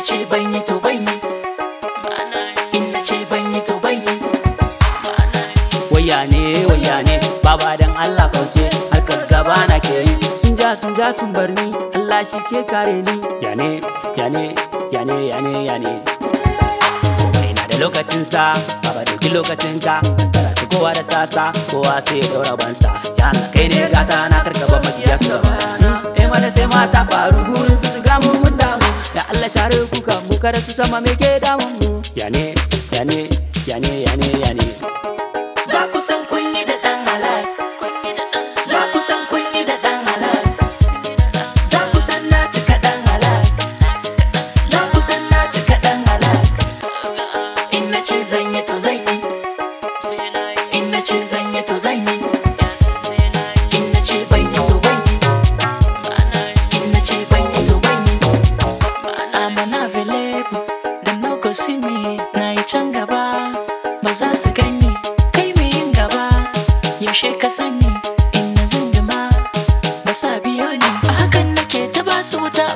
ce ban yi to ban yi in na ce ban yi to ban yi waya ne waya ne baba dan Allah kauce harkar gaba na ke yi sun ja sun ja sun bar ni Allah shi ke kare ni ya ne ya ne ya ne ya ne ya ne ina da lokacin sa baba dauki lokacin ka karatu kowa da tasa kowa sai ya daura bansa ya Allah kai ne gata na karkaba makiya su gaba eh mana sai mata faru gurin su su gamu mun damu da Allah share kuka mu kada su sama me ke damun mu ya ne ya ne ya ne ya ne ya ne za ku san kun yi da ɗan halak za ku san kun yi da ɗan halak za ku san na cika ɗan halak za ku san na cika ɗan halak in na ce zan yi to zan yi in na ce zan yi to zan yi in na ce ban yi to ban yi in na ce ban yi to ban yi I'm unavailable da no go see me na yi can gaba ba za su gani kai mai yin gaba yaushe ka sani in na zindima ba sa biyo ni a hakan nake ta ba su wuta